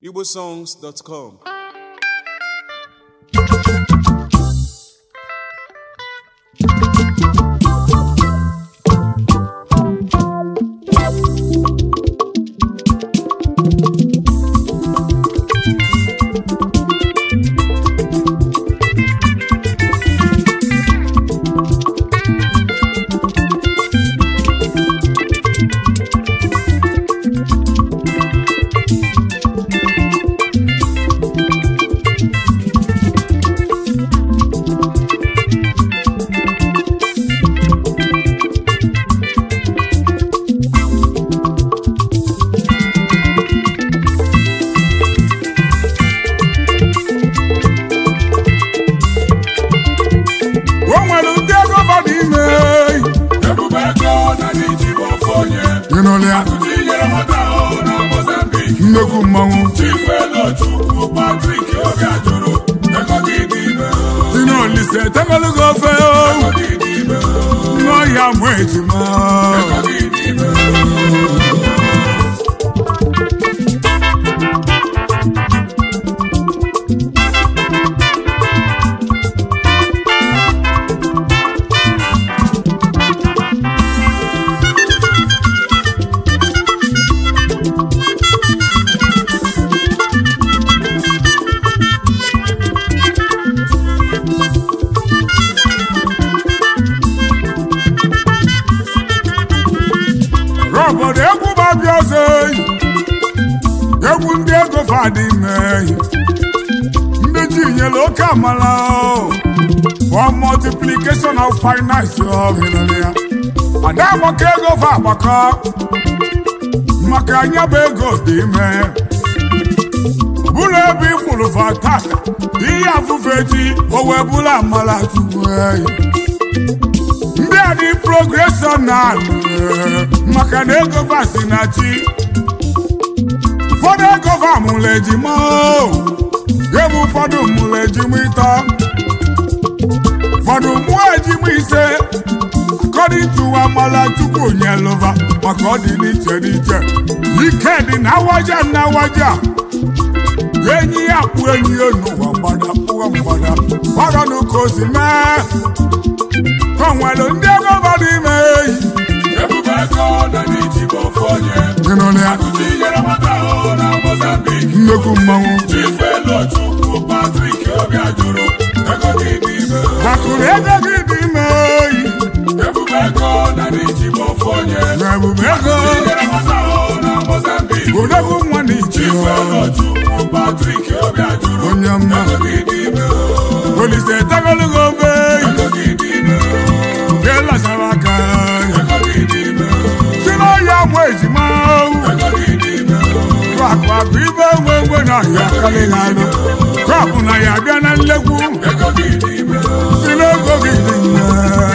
igbosongs.com o nwere ndị ego bara ime ebube ego na n'iji bụ ofe onye ịnụlụ ya akụzi nyere nwata ahụ na mozambik nnekwu mmanwụ chifu elochukwu patrik oge ajụrụ ego gị dị ime ịnụlise tegologo ofe ego gị dị ime n'ọhịa mụ ejima ego gị dị ime obodo egwu babịa ọzọ eyi egwu ndị ego fadị ime eyi ndị ji nyere oke amala o. for multiplication of finance ọ ịnụlụ ya ada agbakọ ego fa agbakọ maka anya bụ ego dị ime bụrụ ebe ị kwụrụ fa tata ihe afụfe ji o wee bụrụ amala chukwu eyi ndị a dị progreshọn na maka na ego vasi na chi ụfọdụ ego va mụrụ ejima o. ebe ụfọdụ mụrụ ejima ịtọ ụfọdụ mụọ ejima ise according to amala chukwu nyelụva maka ọ dị n'iche n'iche ike dị na awaja na awaja enyi ya kpụ enyi ya n'ụwa mgbada kpụwa mgbada gwaranụ ka o si mee o nwere ndị ego bara ime eyi ebube ego na n'iji bụ ofe onye ịnụlụ ya akụzi nyere nwata ahụ na mozambik nnekwu mmanwụ chifu elochukwu patrik oge ajụrụ ego gị dị ime akụrụ ego gị dị ime eyi ebube ego na n'iji bụ ofe onye na ebube ego nyere nwata ahụ na mozambik odogwu nwa na iche chifu elochukwu patrik oge ajụrụ onye mma ego gị dị ime olise tegologo obe eyi ego gị dị ime nke lasara aka ego gị dị ime si n'ọhịa mụ ejima ego gị dị ime akụ akụ ibe nwe ngwe na ahịa karịghị anụ kọpụ na ya bịa na nlegwu ego gị dị ime si n'ego gị dị ime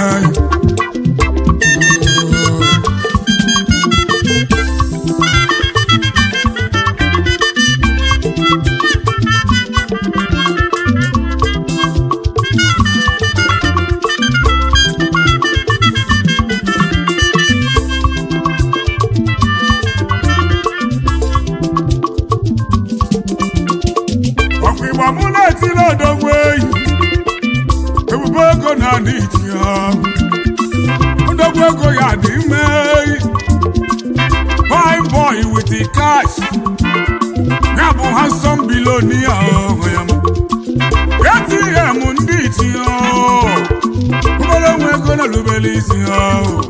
ọkwa ịgba mụ na-etiri odogwu eyi ebube ego na-adị iche ya odogwu ego ya dị ime eyi fine boy with the cash ya bụ handsome billionaire ọhụ ya ATM ndị iche ya ụgbọrọ nwe ego na lubere isi ya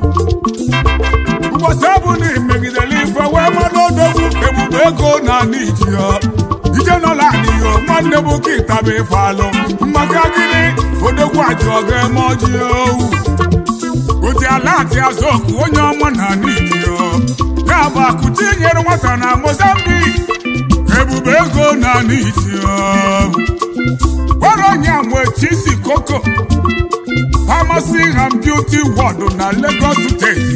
ụbọchị ọ bụ na imegidere ife wee mmanụ odogwu ebube ego na-adị iche ya ije nọla n'iyo nwanne bụ ka ịtaba ife alụ maka gịnị odogwu ajụ ọga eme ọjị owu oji ala atị azụ oku onye ọma na n'ijiyo ya bụ akụchi nyere nwata na mozambik ebube ego na n'ijiyo gwara onye nwe chisi koko pharmacy and beauty ward na lagos steeti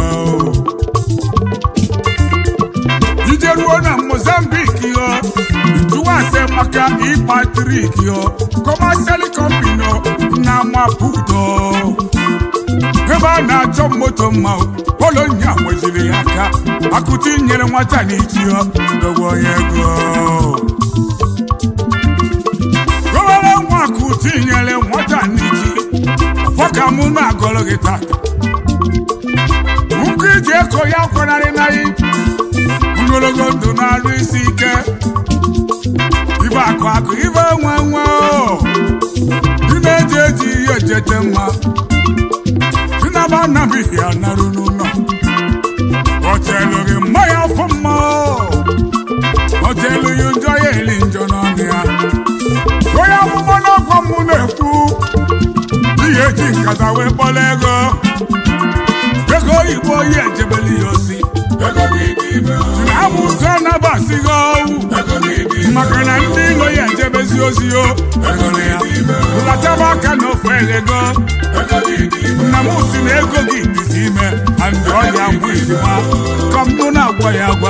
ije ruo na mozambik yo jụwa ase maka ipatrik yo kọmashal kọmpani na maputo ebe a na-achọ moto mma polonya nweziri ya aka akụti nyere nwata n'ichi ya dogo onye ego tata nkụ iji eko ya kwenarị narị ogologo ndụ na-arụ isi ike ibe akụ akụ ibe nwe nwe dị na-eji eji ihe ejete mma dị na-aba nnabighị anarụ n'ụlọ ọtelụghị mmanya ọfụ mma ọtelụghị njọ ya eli njọ n'ọnụ ya onye amụma n'ọkwa mụ na-ekwu ihe eji nkata wee kpọrọ ego ego oyibo ya ejebeli ya osi amụsọ nabasighị owu maka na ndị ilo ya ejebezi ozi o ya ụlataba aka n'ofe ego nna m si na ego gị dịzi ime andị ọya ngwa ijima ka mụ na-agwa ya agwa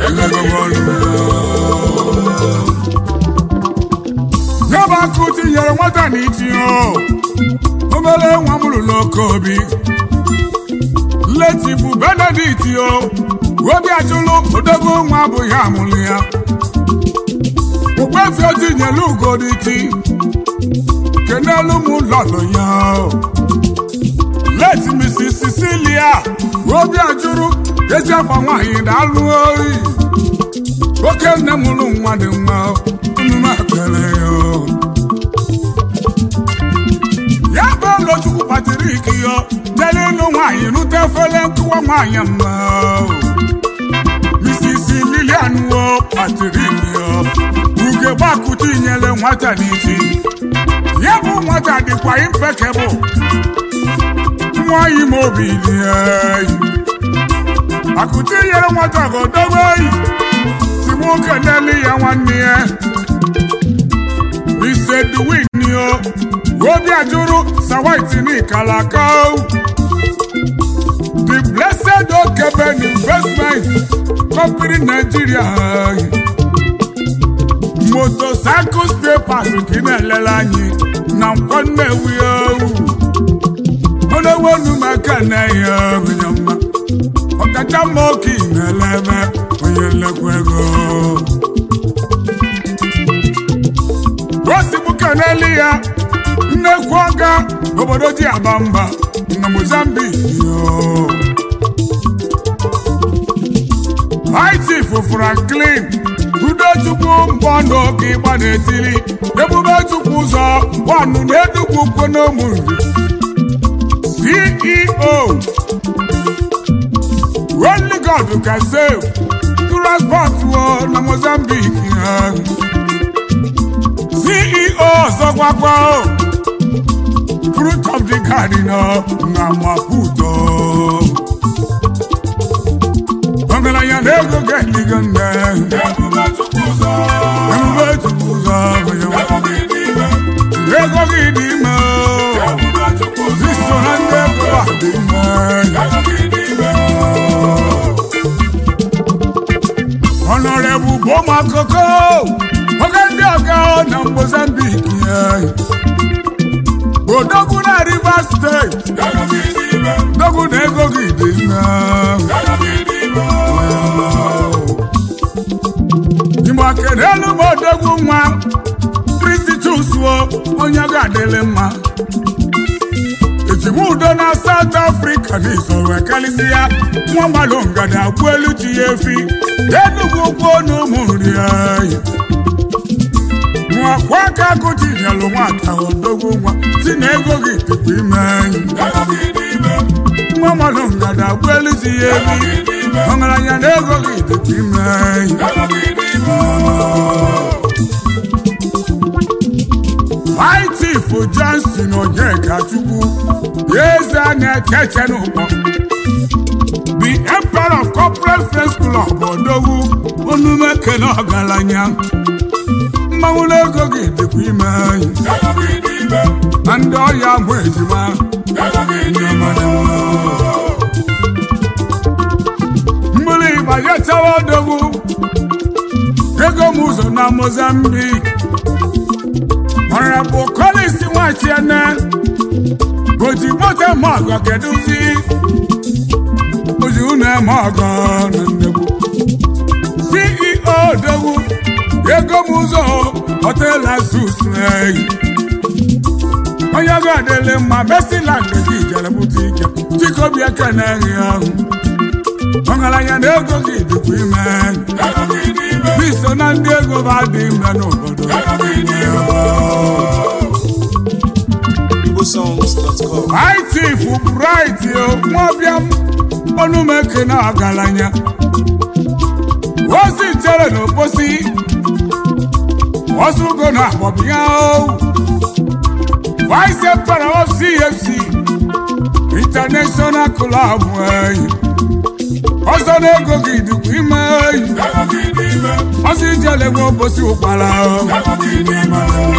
nyaba akụ tinyere nwata na itinye obere nwa m lụrụ oke obi letifu benedikt o obi ajụlụ odogwu nwa abụghị amụlụ ya okpefi otinyelu ugoditi kenelu m lọlụ ya leti mrs cecilia obi ajụrụ ezi akwa nwaanyị daalụ oyi oke nne m lụ nwa dị mma unu ekele ya ya bụ ụlọchukwu patrik yo jere ịlụ nwaanyị rute efere nkụwa nwaanyị mma mrs lilian wo patrik yo ugegbakụta inyere nwata n'isi ya bụ nwata dịkwa impekebụl nwaanyị ma obi lie akụta inyere nwata godobe oyi si nwoke n'elu ya nwanne ya isedwin yo obi ajụrụ sawaiti n'ikalaka the blessed okeben investment company nigeria motocycles papers ka ị na-elele anyị na nkwọ nnewi owu onowenu maka na ya onye mma ọkacha mma oke na-ele ebe onye nlekwa ego gosibuka n'elu ya nnekwu ọga n'obodo ji aba mba na mozambique haiti franklin udochukwu mbọ n'oge ịgba n'etili ebube chukwu ụzọ gbanụ na-edugwu kwonomu ceo only god can save transport na mozambique ceo ọzọkwakwa fruit of the garden na maputo ọgaranya na ego ga-eligo nne ebube chukwu ụzọ ego gị dị ime iso na ndị ego a dị ime honorable boma koko oge ndị ọga na mozambique odogwu na rivers steeti odogwu na ego gị dị mma igbo kelelu m odogwu nwa kristi chusuo onye ga-adịlị mma ejim udo na South Africa n'izoro ekalisi ya nwa mmadụ ngada gbu elu ji ya efi enugwu ukwu na ụmụ nri anyị nwakwa aka akụchi nyelụ nwata odogwu nwa si na ego gị dịkwa ime anyị nwa mmadụ ngada gbu elu ji ya efi ọgaranya na ego gị dịkwa ime anyị Chief Johnson Onyeka Chukwu eze na-echeche n'ụkpọ the emperor of corporate friends club odogwu onume kene ọgaranya mmanwụ n'ego gị dịkwa ime anyị na ndị ọya mụ ejima mmiri ịgbanye chawa odogwu ego m ụzọ na Mozambique Honorable Collins Nwachiene oji moto eme ọgọ kedụzi oji unu eme ọgọ na nnegbu CEO Odogwu ego m ụzọ hotel Azus eyi onye ga-adịlị mma mesila nke gị jere bute ike chikobi ekene gị ahụ ọgaranya na ego gị dịkwa ime ego gị dị ime biso na ndị ego ba dị ime n'obodo ego gị dị ime igbosongs.com High Chief Bright nwabịa ọnụmeke na ọgaranya ozi chere n'oposi ọsụgo na agbọbịa Vice Emperor of CFC International Club enyi ọsọ na ego gị dịkwa ime enyi ego gị dị ime ọsọ ijele nwe oposi ụkpara ego gị dị ime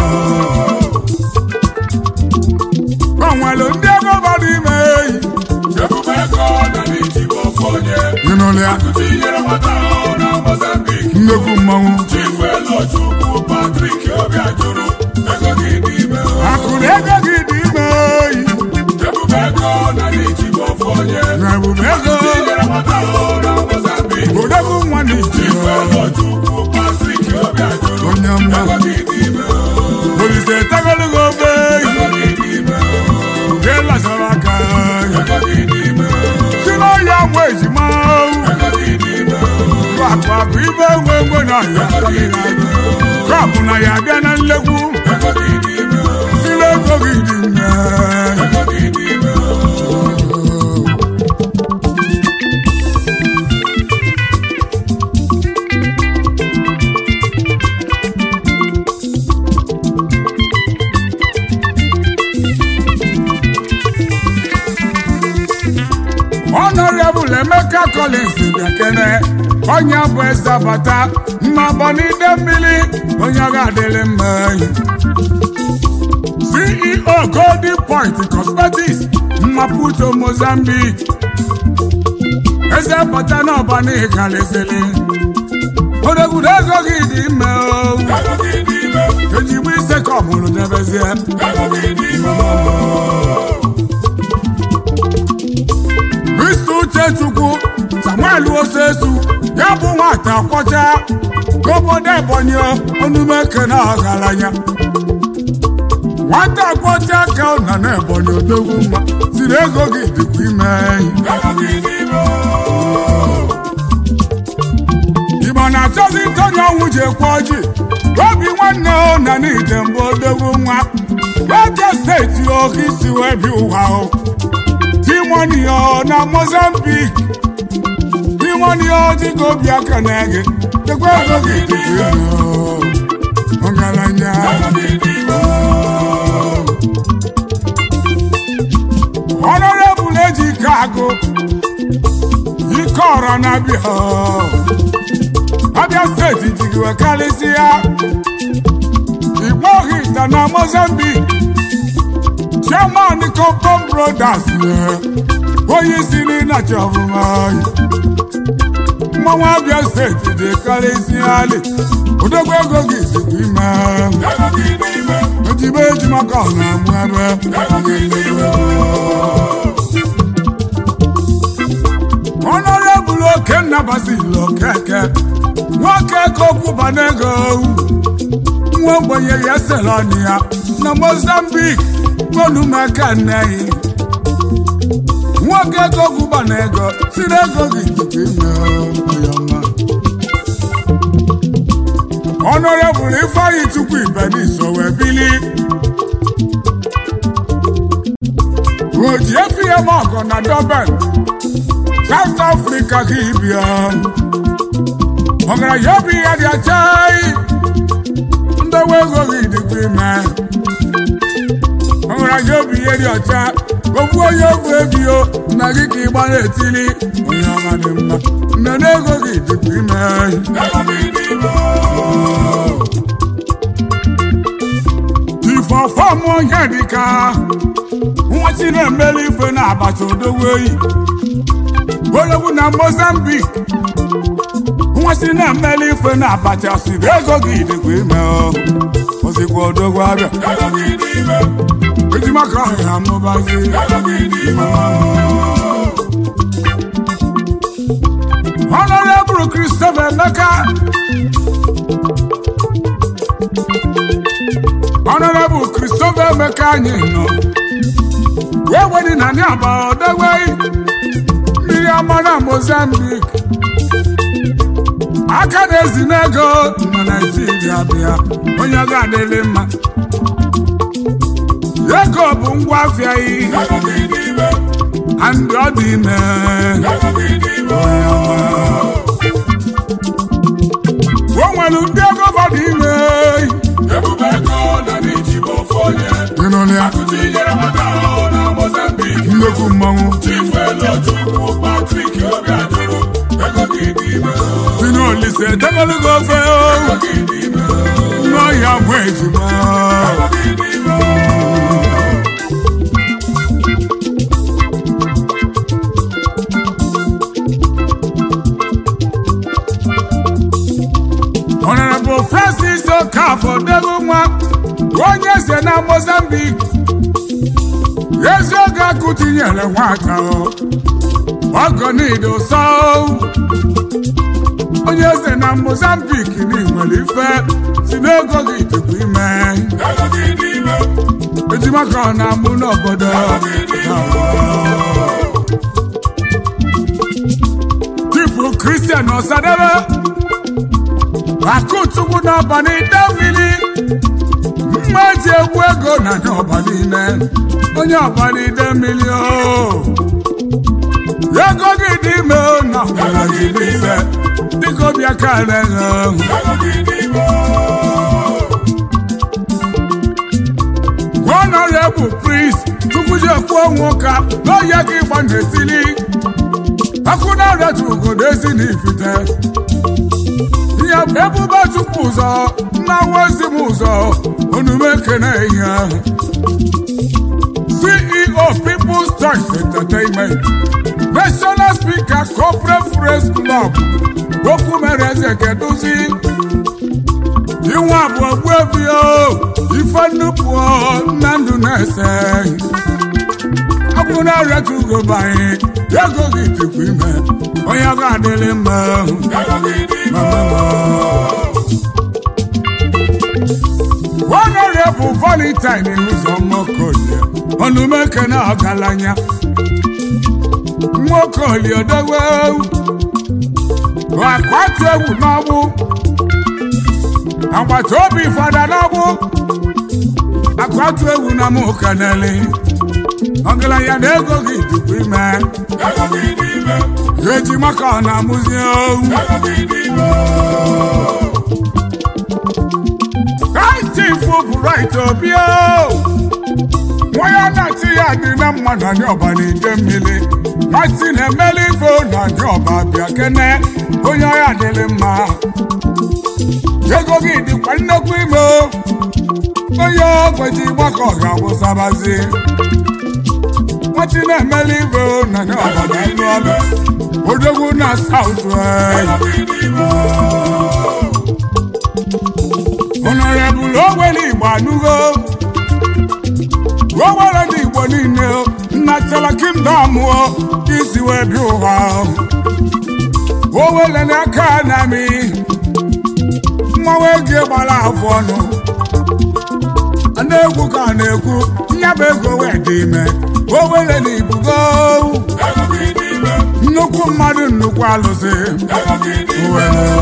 o nwere ndị ego bara ime enyi ebube ego na n'iji bụ ofu onye ịnụlụ ya akụkọ inyere nwata ahụ na Mozambique nnekwu mmanwụ Chief Elochukwu Patrick Obiajuru ego gị dị ime akụrụ ego gị dị ime oyi ebube ego na n'iji bụ ofu onye na ebube ego inyere nwata ahụ na Mozambique odogwu nwa n'iji Chief Elochukwu Patrick Obiajuru onye mma ego gị dị ime olise tegologo obe ego gị dị ime nke lasara aka ego gị dị ime si n'ọhịa nwa ejima ego gị dị ime akụ akụ ibe nwe nwe na ya kọpụ na ya bịa na nlegwu ego gị dị ime si n'ego gị dị mme ego gị dị ime Honorable Emeka Collins bịakene onye bụ eze bata mmabọ n'ide mmiri onye ọ ga-adịrị mma enyi. CEO Golden Point Cosmetics Maputo Mozambique eze bata n'ọba n'ịgalịsịrị odogwudo ego gị dị ime o ego gị dị ime ejigbo ise ka ọ mụrụ debezie ego gị dị ime Mr. Uchechukwu Samuel Osesu ya bụ nwata kwọcha n'obodo Ebonyi onumeke na ọgaranya nwata kwọcha ka ọ nọ n'Ebonyi odogwu mma siri ego gị dịkwa ime ego gị dị ime Igbo na-achọzi ntọnye ọnwụ ji ekwe ọjị obi nwanne o na n'ije mbụ odogwu nwa Abia steeti oke isi wee bi ụwa o timoni o na Mozambique timoni o dịka obi aka na-ege dekwa ego gị dịkwa ime o ọgaranya ego gị dị ime honorable ejike agụ ike ọra na abịa abịa steeti jigiwe karịsịa igbo hita na mozambique chairman compom brothers onye isi n'ịnachi ọfụma mmanwụ abịa steeti dị karịsịa ali odogwu ego gị dịkwa ime ego gị dị ime ojibe eji maka ọ na-amụ ebe ego gị dị ime Honorable Okenna Basil Okeke nwoke kokwu ego nwa ogbenye ya selọni ya na Mozambique onumeka nneyi nwoke kokwu ego si n'ego gị dịka ime ya mma Honorable Ifeanyi Chukwu Ibeniso wee bili oji efi ya ma ọgọ na Durban South Africa ka ịbịa ọgaranya obi ya dị achai ndewe ego gị dịkwa ime ọgaranya obi ya dị ọcha okwu onye ogwu ebio na gị ka ịgba na-etili onye ọma dị mma mmemme ego gị dịkwa ime ego gị dị ime ifọfọm onye dịka nwachi na-emeli ife na abacha odogwu oyi ologwu na Mozambique nwachi na-emeli ife na abacha siri ego gị dịkwa ime o ozikwa odogwu abịa ego gị dị ime ejimaka ọhịa amụbazi ego gị dị ime Honorable Christopher Emeka Honorable Christopher ome ka anyị nọ wee wedi na ndị aba ọdewei mmiri ọma na Mozambique aka na-ezi n'ego na Naijiria bịa onye ọ ga-adịrị mma ego bụ ngwa afịa yi ego gị dị ime and ọ dị ime ego gị dị ime o nwere ndị ego fọdụ ime ebube ego na n'iji bụ ofu onye ịnụrụ ya akụzi nyere maka ahụ na Mozambique nnekwu mmanwụ Chief Elochukwu Patrick Obiajuru ego gị dị ime si n'olise tegologo ofe o ego gị dị ime n'ọhịa mụ ejima ego gị dị ime Honorable Francis Okafor debe nwa onye eze na Mozambique ezi oge akụ tinyere nwata o ọgọnido so onye eze na Mozambique na nwere ife si n'ego gị tupu ime ego gị dị ime ejima ka ọ na-amụ n'obodo Chifu Christian Osadebe akụchukwu n'ọba n'ide mmiri mma eji egwu ego na ndị ọba niile onye ọba n'ide mmiri o ego gị dị ime o na ọbara gị niile dịka obi aka na-eghe ego gị dị ime honorable priest chukwuji ekwu onwe ụka n'oye gị gba n'etili akụ na-arịatu ugodo ezi na ifite ya bụ ebube chukwu ụzọ nnawa ezi m ụzọ onume ekene ihe ahụ ceo people's choice entertainment national speaker corporate press club okwu mere eze keduzi inwe abụọ gbuebio ife nnupụ nna ndụ na-ese ọ bụ na arịata ugo banye ego gị tupu ime onye ọ ga-adịrị mma ego gị dị ime honorable valentine ụzọ nwokolie ọnụmeke na ọgaranya nwokolie odewe akwatu egwu n'ọgbụ agbata obi fada n'ọgbụ akwatu egwu na mụ kaneli ọgaranya na ego gị tupu ime ego gị dị ime eji maka ọ na-amụzi owu ego gị dị ime Chief Bright Obio nwa ya na-achị ya dị na mmadụ anyị ọba n'ide mmiri nwatị na-emeli ife na anyị ọba bịa kene onye ọya dịrị mma ego gị dịkwa nnekwu ime o. onye ogbeji gbakọ ga-awụsabazi nwatị na-emeli ife na anyị ọba na ịlụ ọlụ odogwu na saut ego gị dị ime honorable owere igbo anụgo owere ndị igbo niile nnatala kingdom o isi wee bịa ụwa owere n'aka na mi mmanwụ ego gbara afọ ọnụ a na-egwu ka a na-ekwu nyaba ego wee dị ime owere na ibugo ego gị dị ime nnukwu mmadụ nnukwu alụsị ego gị dị ime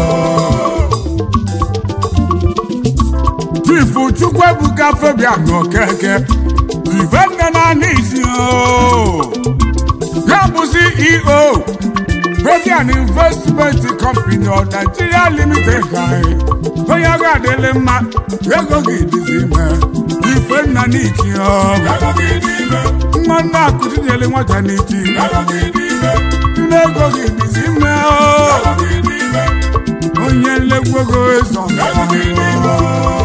chifu chukwuebuka fabian okeke ivenne naanị isi o ya bụ ceo fabian investment company of nigeria limited anyị onye ọ ga-adịrị mma ego gị dịzi ime ifenna n'iji o ego gị dị ime nwa nna akụtinyere nwata n'iji ego gị dị ime nne ego gị dịzi ime o ego gị dị ime onye nlekwa ego ezo ego gị dị ime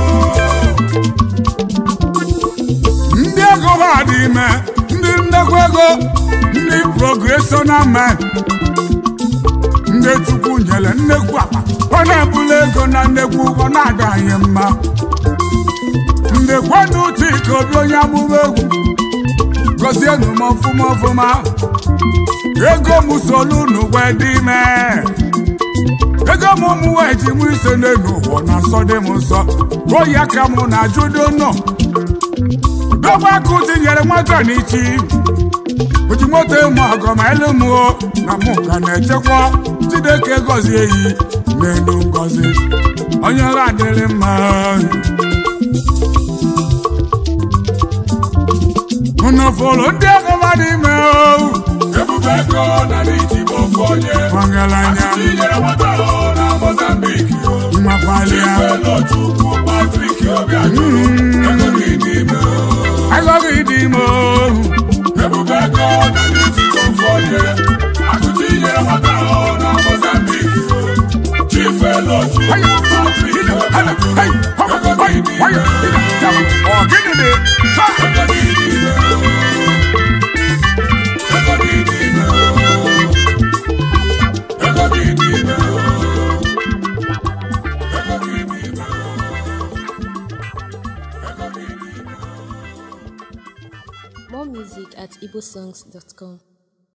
ndị ego ha dị ime ndị nnekwa ego ndị progressional men ndị chukwu nyere nnekwu akpa ọ na-ebuli ego na nnekwu ọ na-ada anyị mma ndị kwenu chika obi onye amụma egwu gozienu m ọfụma ọfụma ego m solu n'ụwa dị ime ego m ụmụ wee ji mụ ise n'elu ụwa na nsọ dị m nsọ oyi aka m na ajụdo nọ n'ọgba akụ tinyere nwata n'ichi oji moto ịmụ ọgọ ma elu mụo na mụ ka na-echekwa Chineke gọzie eyi n'elu ngọzi onye ọrụ adịrị mma unu fụrụ ndị ọgọba n'ime ebube ego na n'iji bụ ofu onye ọgaranya tinyere nwata ahụ na Mozambique mmakpalịa Chukwu Patrick Obiajuru ego gị n'ime agọghị dị ime ebube ego na n'iji bụ ofu onye achụchi nyere nwata ahụ na Mozambique Chief Elochukwu Patrick Obiajuru ego gị n'ime ọgịnị dị ego gị n'ime ego gị n'ime ego gị n'ime ego gị n'ime ego gị n'ime More music at igbosongs.com.